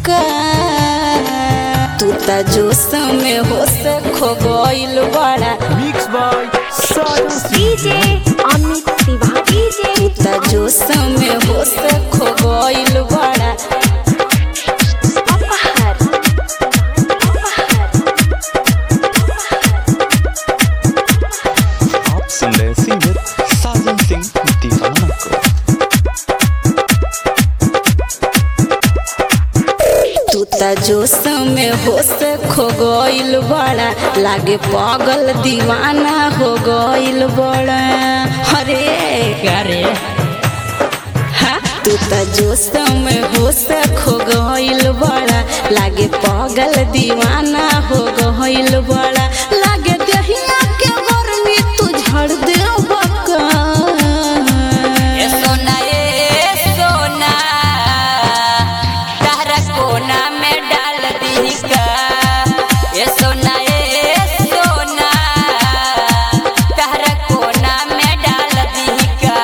का तू त जोश में होश खो गइल बड़ा Mixed by Sajan Singh. DJ Amit Tiwari DJ तू त जोश में होश खो गइल बड़ा अपहर आप सुन रहे सिंगर साजन सिंह दीवाना को तू त जोश में होश खो गइल बड़ा लागे पागल दीवाना हो गइल बड़ा अरे अरे हाँ, तू त जोश में होश खो गइल बड़ा लागे पागल दीवाना हो गइल बड़ा लागे दहिया के गर्मी तू झड़ दे बका ए सोना ए सोना तारा कोना में डाल दी का ए सोना ए सोना तारा कोना में डाल दी का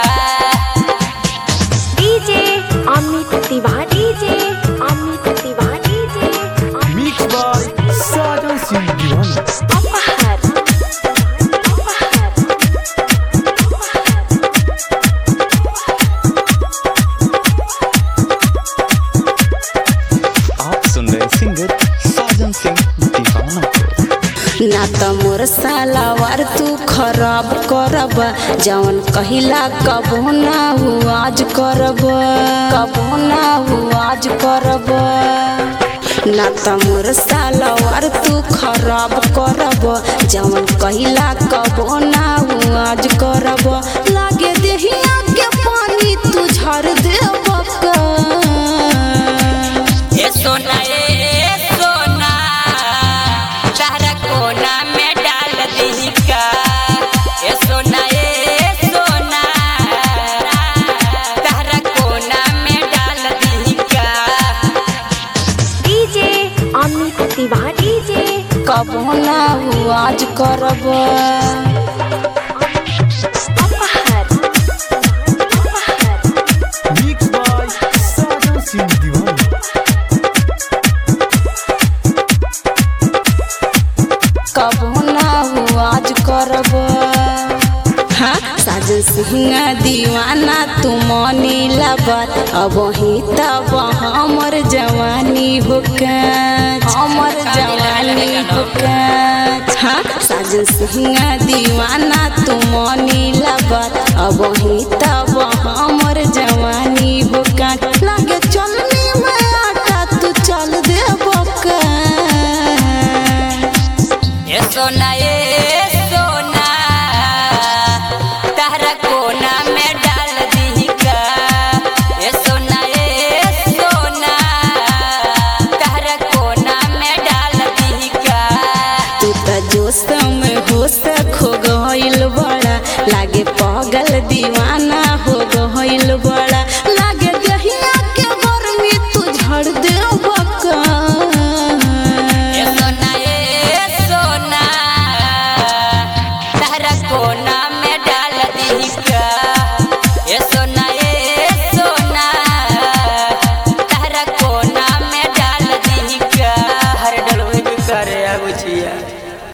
DJ Amit Tiwari DJ Amit Tiwari DJ Mixed by Sajan Singh Diwana. अपहर आप सुन रहे सिंगर साजन सिंह दीवाना को ना त मोर सालावार तू खराब करब जवन कहिला कबो ना हु आज करब कबो ना हु आज करब ना त मोर सालावार तू खराब करब जवन कहिला कबो ना हु आज करब लागे देहिया के पानी तू झर देब का ए सोना ए सोना तारा कोना में डाल दी का ए सोना ए सोना तारा कोना में डाल दी का डीजे अमित तिवारी डीजे कबो ना हु आज करब अपहर Mixed by Sajan Singh Diwana. कबो ना हु आज करब हाँ साजन सिंह दीवाना तू मनी लबत अब ही तब हमर जवानी होकत हमर जवानी होकत हाँ साजन सिंह दीवाना तू मनी लबत अब ही तब हमर जवानी होकत लागे चलनी में आटा तू चल दे बका ए सोना ए सोना तारा कोना में डाल दी का ए सोना ए सोना तारा कोना में डाल दी का तू त जोश में होश खो गइल बड़ा लागे पागल दीवाना हो गइल बड़ा लागे दहिया के गर्मी तू झड़ दे बका ए सोना ए सोना तारा कोना में डाल दी का